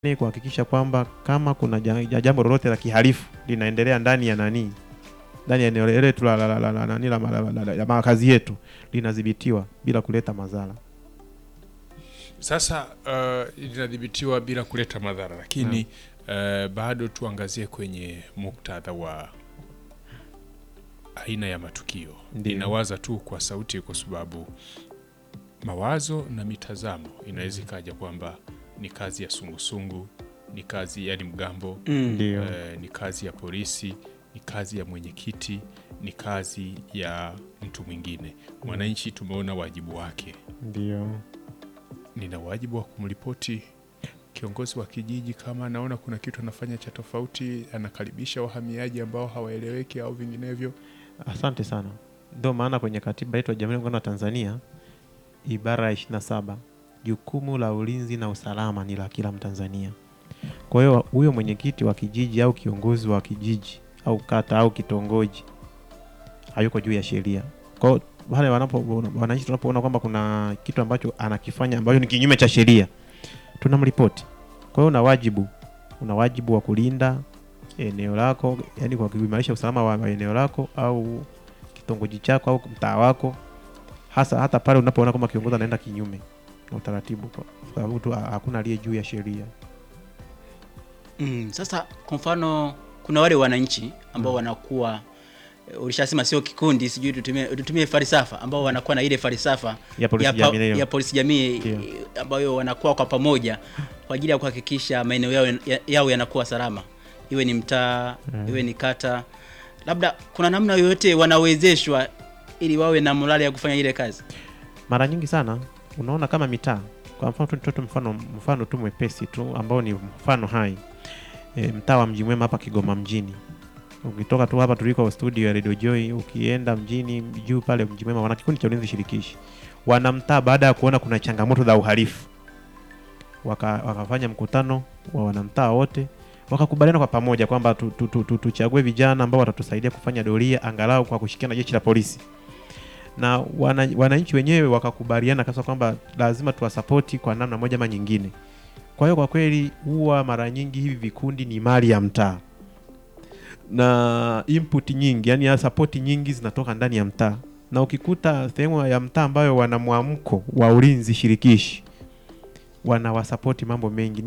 ni kuhakikisha kwamba kama kuna ja- jambo lolote la kihalifu linaendelea ndani ya nani ndani ya eneo letu la, la, la, la, la, nani la, la, la, la, la makazi yetu linadhibitiwa bila kuleta madhara. Sasa uh, linadhibitiwa bila kuleta madhara, lakini uh, bado tuangazie kwenye muktadha wa aina ya matukio. Ndiyo. Ninawaza tu kwa sauti, kwa sababu mawazo na mitazamo inaweza ikaja kwamba ni kazi ya sungusungu, ni kazi yani mgambo Ndio. eh, ni kazi ya polisi, ni kazi ya mwenyekiti, ni kazi ya mtu mwingine. Mwananchi tumeona wajibu wake Ndio. nina wajibu wa kumripoti kiongozi wa kijiji kama anaona kuna kitu anafanya cha tofauti, anakaribisha wahamiaji ambao hawaeleweki au vinginevyo. Asante sana. Ndio maana kwenye katiba yetu ya Jamhuri ya Muungano wa Tanzania ibara ya 27 jukumu la ulinzi na usalama ni la kila Mtanzania. Kwa hiyo huyo mwenyekiti wa kijiji au kiongozi wa kijiji au kata au kitongoji hayuko juu ya sheria. Kwa hiyo wale wanapo wananchi tunapoona kwamba kuna kitu ambacho anakifanya ambacho ni kinyume cha sheria tunamripoti. Kwa hiyo una wajibu una wajibu wa kulinda eneo lako, yani kwa kuimarisha usalama wa wa eneo lako au kitongoji chako au mtaa wako, hasa hata pale unapoona kama kiongozi anaenda kinyume na utaratibu, kwa sababu tu ha- hakuna aliye juu ya sheria. Mm, sasa kwa mfano kuna wale wananchi ambao wanakuwa eh, ulishasema sio kikundi, sijui tutumie, tutumie falsafa ambao wanakuwa na ile falsafa Ya polisi ya, jamii leo. ya polisi jamii Ndio. eh, ambayo wanakuwa kwa pamoja kwa ajili ya kuhakikisha maeneo yao, ya- yao yanakuwa salama, iwe ni mtaa iwe ni kata. Labda kuna namna yoyote wanawezeshwa ili wawe na morali ya kufanya ile kazi. Mara nyingi sana unaona kama mitaa, kwa mfano tu nitoe tu mfano mfano tu mwepesi tu ambao ni mfano hai e, mtaa wa Mji Mwema hapa Kigoma mjini. Ukitoka tu hapa tuliko studio ya Radio Joy, ukienda mjini juu pale Mji Mwema, wana kikundi cha ulinzi shirikishi. Wanamtaa baada ya kuona kuna changamoto za uhalifu, waka, wakafanya mkutano wa wanamtaa wote wakakubaliana kwa pamoja kwamba tu- tu- tu- tu- tuchague vijana ambao watatusaidia kufanya doria angalau kwa kushirikiana na jeshi la polisi na wana, wananchi wenyewe wakakubaliana kabisa kwamba lazima tuwasapoti kwa namna moja ama nyingine. Kwa hiyo kwa kweli huwa mara nyingi hivi vikundi ni mali ya mtaa na input nyingi, yani sapoti nyingi zinatoka ndani ya mtaa, na ukikuta sehemu ya mtaa ambayo wana mwamko wa ulinzi shirikishi wanawasapoti mambo mengi.